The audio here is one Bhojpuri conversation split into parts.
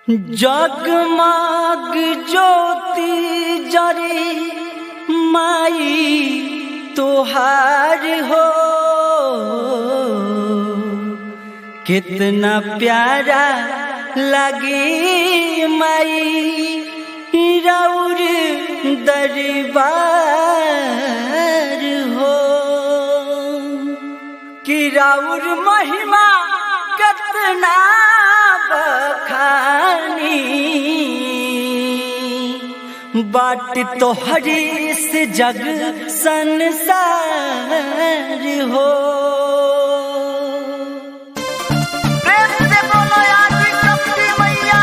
जगमग ज्योति जरे माई तोहार हो कितना प्यारा लगे माई रौर दरबार हो कि रौर महिमा कितना बखानी बाट तोहरी से जग संसार हो प्रेम से बोलो आदि शक्ति मैया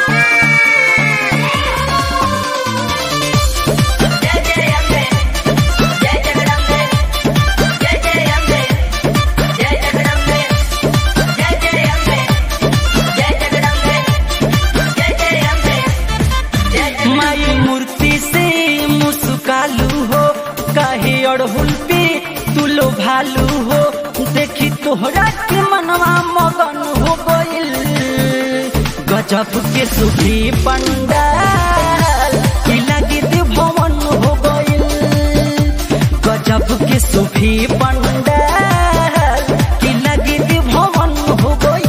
जय जय अम्बे जय जगदम्बे जय जय अम्बे जय जगदम्बे जय जय अम्बे जय जगदम्बे जय जय अम्बे जय माई मूर्ति से मुस्कालू हो काहे अड़हुल पे तुलो भालू हो देखी तोहरा के मनवा मगन हो गइल गजब के सुखी पंडाल की लगी भवन हो गइल गजब के सुखी पंडाल की लगी भवन हो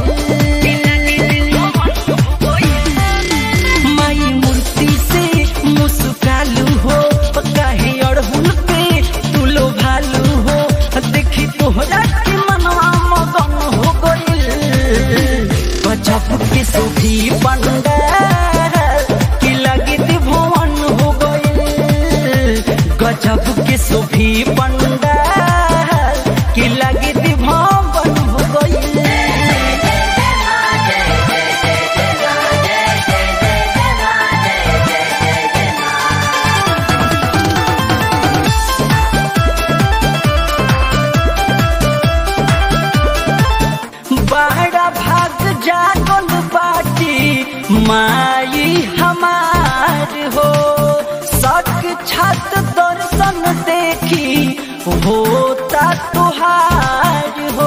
गइल माई मूर्ति से मुस्कालू हो काहे अड़हुल पे तुलो भालू हो देखी तोहरा के मनवा मगन हो गइल गजब के सुखी पंडाल की लगित भवन हो गइल गजब के सुखी पंडाल की लगित भवन हो गइल बड़ा भाग जागल बाटी माई हमार हो सक छत दर्शन देखी होता तुहार हो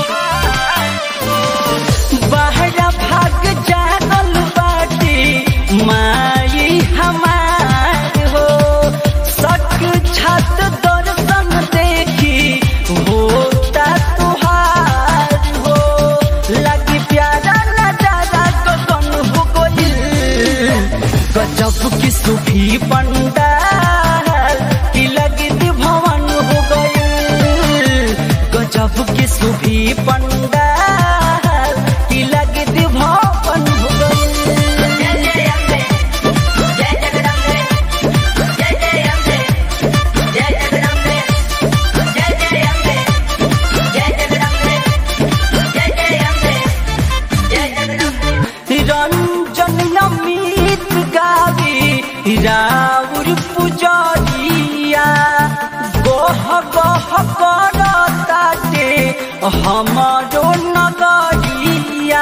बड़ा भाग जागल बाटी माई हमार हो सक छत दर्शन देखी होता तुहार हो लगी प्यारा नजारा गगन हो गइल गजब की सुखी पंडाल की लगी भवन हो गइल गजब की सुखी पंडाल की लगी भवन हो गइल जय अम्बे जय जगदम्बे जय जय अम्बे जय जगदम्बे जय जय अम्बे जय जगदम्बे जय जय अम्बे जय जगदम्बे रंजन अमित गावी राउर पुजरिया गोह गोह करताटे हमारो नगरिया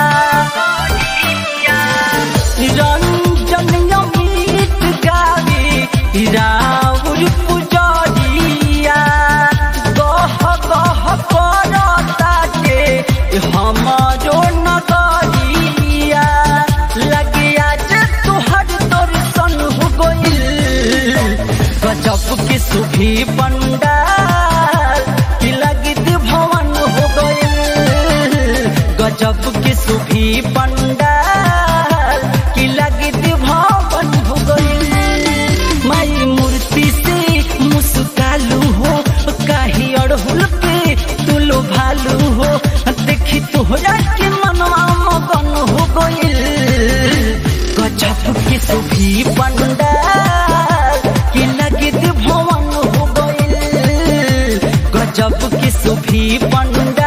रंजन अमित गावी राउर पुजरिया गोह गोह करताटे हमारो नगरिया लगे आज तुहर दर्शन हो गइल गजब के सुखी पंडाल की लगित भवन हो गइल गजब के सुखी पंडाल की लगित भवन हो गइल माई मूर्ति से मुस्कालू हो काहे अड़हुल पे तुलो भालू हो देखी तोहरा के मनवा मगन हो गइल गजब के सुखी पंडाल की लगित भवन हो गइल गजब के सुखी पंडाल